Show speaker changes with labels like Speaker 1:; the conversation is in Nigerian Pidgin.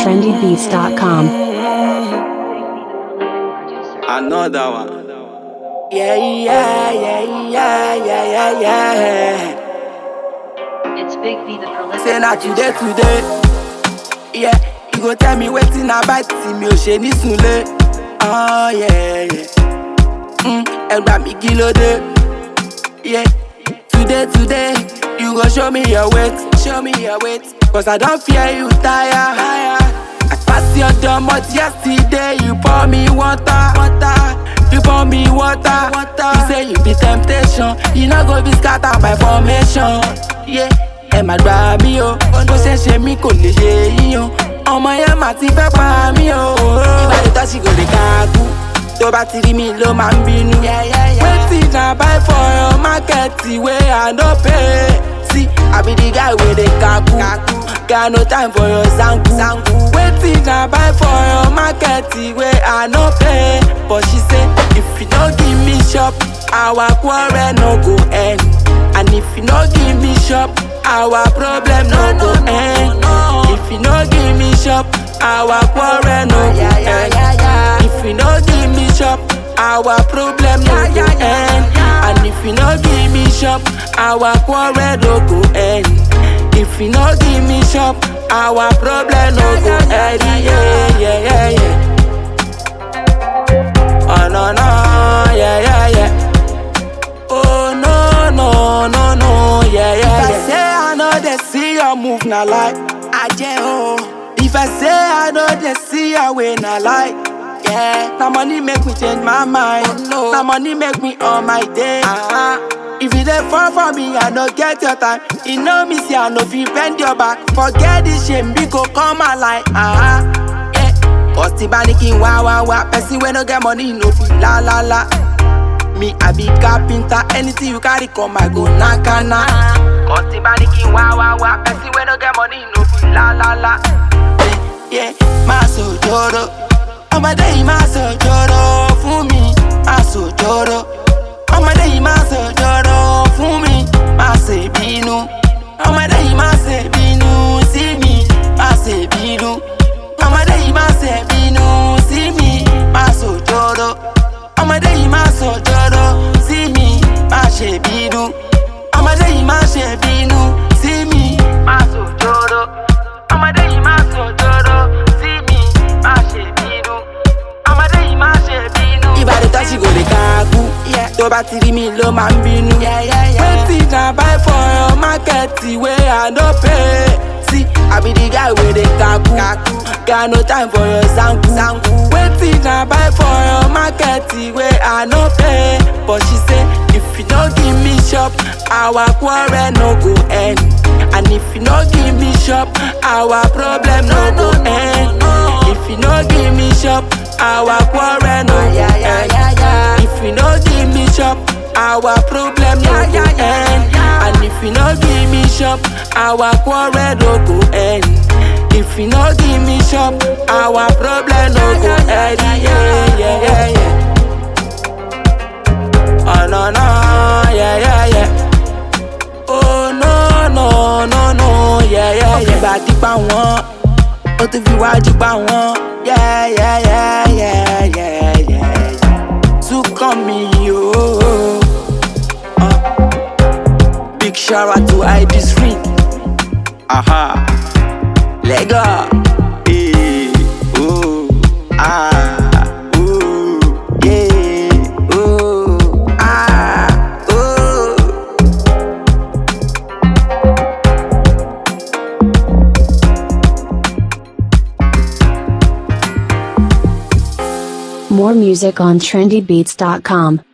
Speaker 1: trendybeats.com.
Speaker 2: Another one.
Speaker 3: Yeah, yeah, yeah, yeah, yeah, yeah, yeah.
Speaker 4: It's Big B the prolific
Speaker 3: Say na today,
Speaker 4: producer.
Speaker 3: today. Yeah, you go tell me wetin I buy tí mi ò ṣe ní sunlé. Oh, yeah, yeah. Mm, ẹ gbà mí kí ló dé. Yeah, today, today, you go show me your weight, show me your weight. Cause I don't fear you tire. tire. I pass your door, but yesterday you pour me water. water. You pour me water. water. You say you be temptation. You no go be scatter by formation. Yeah, ẹ má gbà mí o. Bó ṣe ṣe mí kò lè ṣe yín o. Ọmọ yẹn mà ti fẹ́ pa mí o. Ìbàdí tó ṣì kò lè káàkú. Tó bá ti rí mi ló máa ń bínú. Wetin I buy for your market wey I no pay? See, I be the guy wey dey kaku. Got no time for your zanku. Wetin I buy for your market wey I no pay? But she say, if you no give me shop, our quarrel no go end. And if you no give me shop, our problem no go end. If you no give me shop, our quarrel no go end. If you no give me shop, our problem no go end. And if you no give me shop, our quarrel no go end. If you no give me shop, our problem no go end. Yeah, yeah, yeah, yeah. Oh no no, yeah, yeah, yeah. Oh no no no no, yeah, yeah, yeah. If I say I know they see your move, na lie. I oh. If I say I know they see your way, na lie. Yeah, na money make me change my mind. no. Na money make me on my day. Uh-huh. If you dey fall for me, I no get your time. You know me, say I no fit bend your back. Forget this shame, we go come alive. Uh-huh. Yeah. Cause the banking wah wah wah. Person wey no get money, no fit la la la. Me, I be carpenter. Anything you carry come, I go nakana. Cause the banking wah wah wah. Person wey no get money, no fit la la la. Yeah, yeah. máa sòjòrò. Ọmọdé yìí máa sòjòrò fún mi. Máa sòjòrò. Ọmọdé yìí máa sòjòrò fún mi. Máa ṣe bínú. Ọmọdé yìí máa ṣe bínú sí mi. Máa ṣe bínú. Ọmọdé yìí máa ṣe bínú sí mi. Máa sòjòrò. Ọmọdé yìí máa sòjòrò sí mi. Máa ṣe bínú. Ọmọdé yìí máa ṣe bínú sí mi. Máa sòjòrò. Ọmọdé yìí máa sòjòrò sí mi. Máa ṣe bínú. Ọmọdé yìí máa ṣe bínú. Ìbàdàn tó ṣì kò lè káàkú. Tó bá ti rí mi ló máa ń bínú. Wetin I buy for your market wey I no pay? See, I be the guy wey dey kaku. Got no time for your zanku. Wetin I buy for your market wey I no pay? But she say, if you no give me shop, our quarrel no go end. And if you no give me shop, our problem no go end. If you no give me shop, our quarrel no go end. If you no give me shop, our problem no go end. And if you no give me shop, our quarrel no go end. If you no give me shop, our problem no go end. Yeah, yeah, yeah, yeah. Oh no no, yeah, yeah, yeah. Oh no no no no, yeah, yeah, yeah. Ó fi bàtí pa wọ́n, ó tún fi wájú pa wọ́n. Yeah, yeah, yeah, yeah, yeah, yeah, yeah. Tún kàn mí o. Uh. Big shout out to ID Street. Aha. Lego. Eh, oh, ah, ooh, yeah, ooh, ah, ooh.
Speaker 1: More music on trendybeats.com.